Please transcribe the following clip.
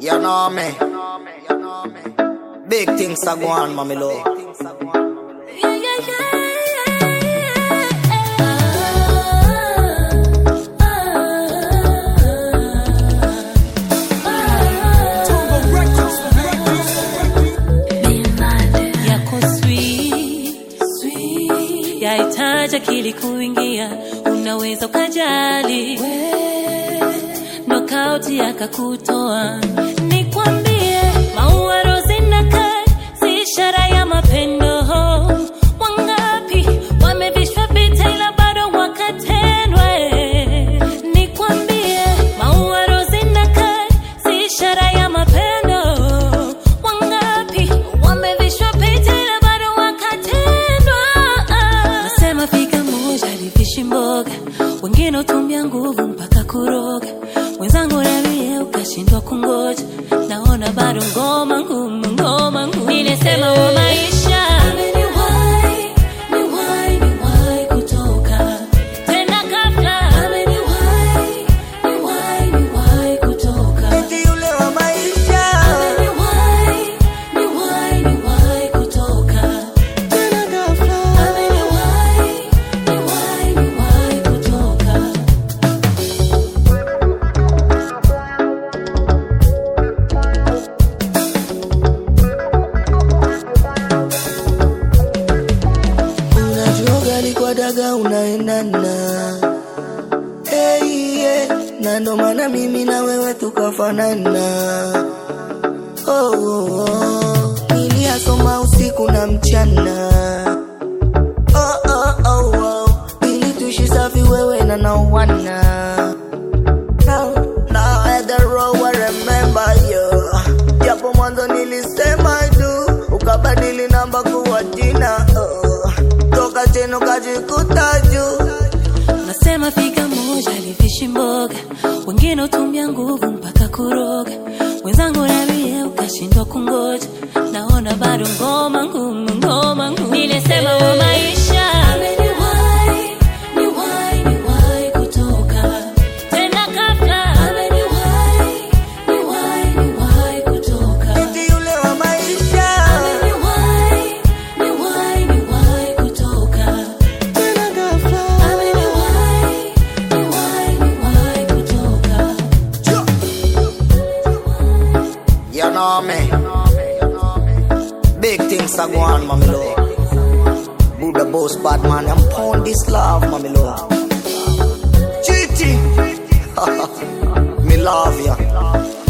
You know me. Big things are going on, mommy love. Yeah, yeah, yeah. Yako sweet, sweet. Yahitaji akili kuingia, unaweza ukajali nokauti yakakutoa. Nikwambie, maua rozi na kai si ishara ya mapendo. Wangapi wamevishwa vita ila bado wakatendwa. eh. Nikwambie, maua rozi na kai si ishara ya mapendo. Wangapi wamevishwa vita ila bado wakatendwa. Nasema fika moja livishi mboga, wengine utumia nguvu mpaka kuroga. Mwenzangu nambie ukashindwa kungoja, naona bado ngoma ngumu, ngoma ngumu. Nilisema wa maisha ameniwahi, niwahi, niwahi kutoka tena ghafla. Ameniwahi, niwahi, niwahi kutoka Eti yule wa maisha. Ameniwahi, niwahi, niwahi kutoka Tena ghafla. Ameniwahi, niwahi, niwahi kutoka Unajua gali kwa daga unaendana. Hey, yeah. Na ndo maana mimi na wewe tukafanana. Oh, oh, oh. Niliyasoma usiku na mchana. Oh, oh, oh, oh. Ili tuishi safi wewe na nawana. Now, now at the road I remember you. Japo mwanzo nilisema tu, ukabadili namba kuwa jina. Oh. Toka chini ukajikuta juu. Nasema fika moja livishi mboga, wengine utumia nguvu mpaka kuroga. Mwenzangu nambie ukashindwa kungoja, naona bado ngoma ngumu, ngoma ngumu. Nilisema wa maisha ameniwahi, niwahi, niwahi kutoka tena ghafla. Ameniwahi, niwahi, niwahi kutoka Eti yule wa maisha. Ameniwahi, niwahi, niwahi kutoka Tena ghafla. Ameniwahi, niwahi, niwahi kutoka You know me. Big things are going on, mommy love. Buddha boss, bad man, I'm pound this love, mommy love. Chichi. me love ya.